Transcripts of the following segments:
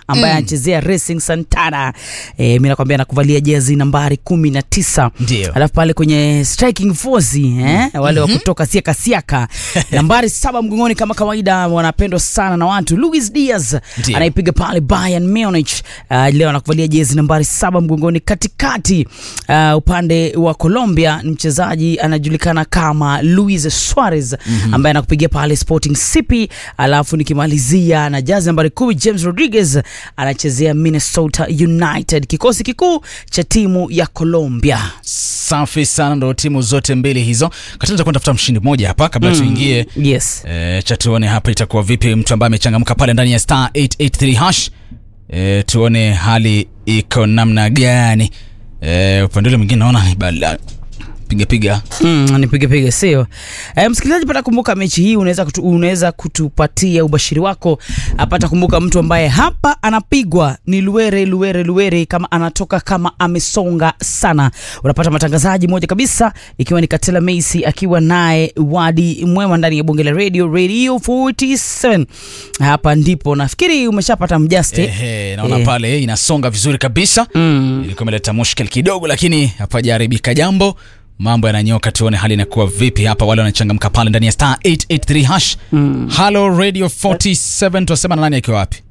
ambaye anachezea Racing Santana. E, mimi nakwambia nakuvalia jezi nambari kumi na tisa. Ndio. Alafu pale kwenye striking force eh, wale wa kutoka siaka siaka nambari saba mgongoni kama kawaida, wanapendwa sana na watu. Luis Diaz Ndio. anaipiga pale Bayern Munich. Uh, leo anakuvalia jezi nambari saba mgongoni katikati. Uh, upande wa Colombia ni mchezaji anajulikana kama Luis Suarez ambaye anakupigia pale Sporting CP. Alafu nikimalizia na jezi nambari kumi James Rodriguez anachezea Minnesota United, kikosi kikuu cha timu ya Colombia. Safi sana, ndo timu zote mbili hizo. Katana kwenda tafuta mshindi mmoja hapa kabla tuingie Yes. E, cha tuone hapa itakuwa vipi, mtu ambaye amechangamka pale ndani ya star 883 hash. E, tuone hali iko namna gani. E, upande ule mwingine naona ni bala piga piga. Mm, nipige pige sio. E, msikilizaji pata kumbuka mechi hii unaweza kutu, unaweza kutupatia ubashiri wako. Apata kumbuka mtu ambaye hapa anapigwa ni Luere Luere Luere kama anatoka kama amesonga sana. Unapata matangazaji moja kabisa ikiwa ni Katela Messi akiwa naye Wadi Mwema ndani ya bonge la radio Radio 47. Hapa ndipo nafikiri umeshapata mjaste. Ehe, naona Eh. pale inasonga vizuri kabisa. Mm. Ilikuwa imeleta mushkil kidogo, lakini hapajaharibika jambo. Mambo yananyoka, tuone hali inakuwa vipi hapa. Wale wanachangamka pale ndani ya star 883 hash. Hello Radio 47, tunasema na nani akiwa wapi?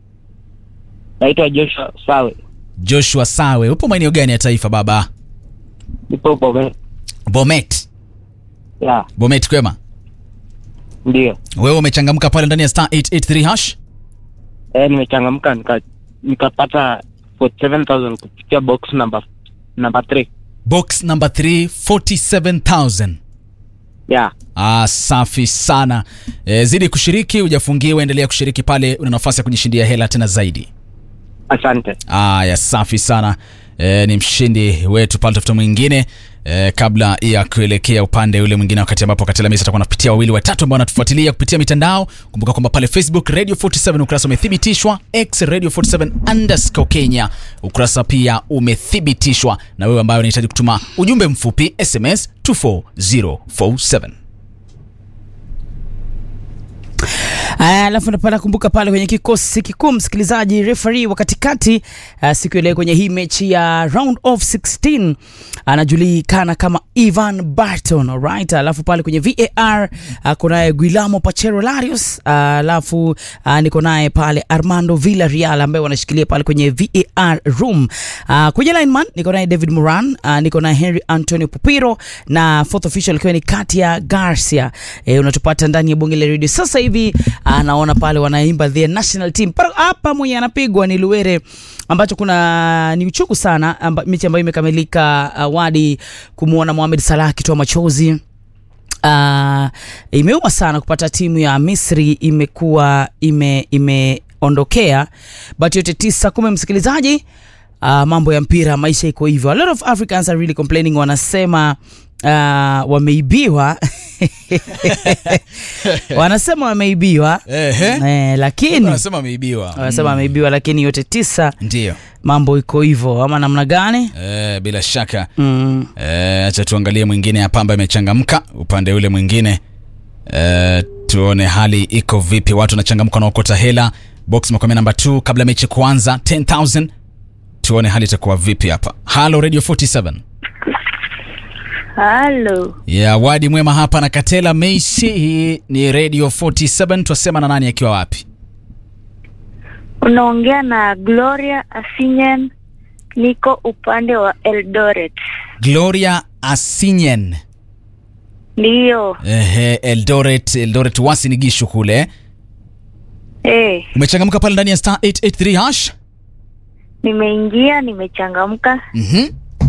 Naitwa Joshua Sawe, Joshua Sawe, upo maeneo gani ya taifa baba? nipo Bomet. Bomet. Ya, Bomet kwema. ndio. Wewe umechangamka pale ndani ya star 883 hash? Eh, nimechangamka nika nikapata 47000 kupitia box number number 3. Box number 3 47000. Ya, Ah, safi sana. E, zidi kushiriki, hujafungiwa, endelea kushiriki pale, una nafasi ya kujishindia hela tena zaidi. asante. Aya, safi sana. E, ni mshindi wetu pale, tafuta mwingine e, kabla ya kuelekea upande ule mwingine, wakati ambapo Katela Messi atakuwa anapitia wawili watatu ambao wanatufuatilia kupitia mitandao. Kumbuka kwamba pale Facebook Radio 47 ukurasa umethibitishwa, X Radio 47 underscore Kenya ukurasa pia umethibitishwa, na wewe ambaye unahitaji kutuma ujumbe mfupi SMS 24047 Aya, alafu napata kumbuka pale kwenye kikosi kikuu msikilizaji, referee wa katikati uh, siku ile kwenye hii mechi ya round of 16 anajulikana kama Ivan Barton, alright. Alafu pale kwenye VAR uh, kunaye Guillermo Pachero Larios, uh, alafu uh, niko naye pale Armando Villarreal ambaye wanashikilia pale kwenye VAR room. Uh, kwenye lineman niko naye David Moran, uh, niko naye Henry Antonio Pupiro na fourth official ikiwa ni Katia Garcia. E, unatupata ndani ya bonge la radio sasa hivi. Anaona pale wanaimba the national team Pero hapa mwenye anapigwa ni Luere, ambacho kuna ni uchungu sana amba, mechi ambayo imekamilika awadi kumwona Mohamed Salah akitoa machozi. Uh, imeuma sana kupata timu ya Misri imekuwa ime imeondokea, but yote tisa kumi, msikilizaji. Uh, mambo ya mpira, maisha iko hivyo. A lot of Africans are really complaining, wanasema uh, wameibiwa wanasema wameibiwa Ehe. eh, lakini Wanasema ameibiwa. wanasema wameibiwa, lakini yote tisa Ndio. mambo iko hivyo, ama namna gani? Eh, bila shaka Mm. Eh, acha tuangalie mwingine hapa ambaye amechangamka upande ule mwingine. Eh, tuone hali iko vipi, watu wanachangamka na okota hela. Box makomea namba 2 kabla mechi kuanza 10000. Tuone hali itakuwa vipi hapa. Halo Radio 47. Halo, Ya wadi mwema hapa na Katela Messi. Hii ni Radio 47. Twasema na nani akiwa wapi? unaongea na Gloria Asinyen, niko upande wa Eldoret. Gloria Asinyen. Ndiyo, Ehe, Eldoret, Eldoret wasi ni gishu kule. eh, Umechangamka pale ndani ya star 883 hash? nimeingia, nimechangamka, Mhm.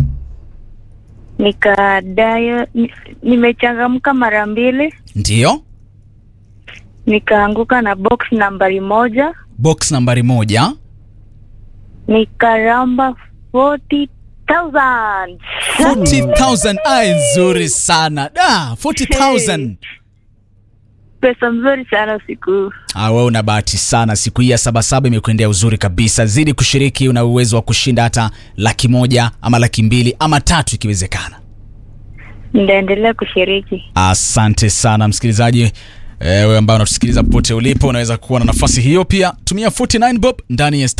nikadayo, ni- nimechangamka mara mbili, Ndio. nikaanguka na box nambari moja, Box nambari moja. nikaramba 40,000 40,000 ai nzuri sana da 40,000 pesa mzuri sana usiku huu. Ah, wewe una bahati sana siku hii ya sabasaba imekuendea uzuri kabisa zidi kushiriki una uwezo wa kushinda hata laki moja ama laki mbili ama tatu ikiwezekana Nitaendelea kushiriki. asante sana msikilizaji Eh, wewe ambao unatusikiliza popote ulipo unaweza kuwa na nafasi hiyo pia tumia 49 bob ndani ya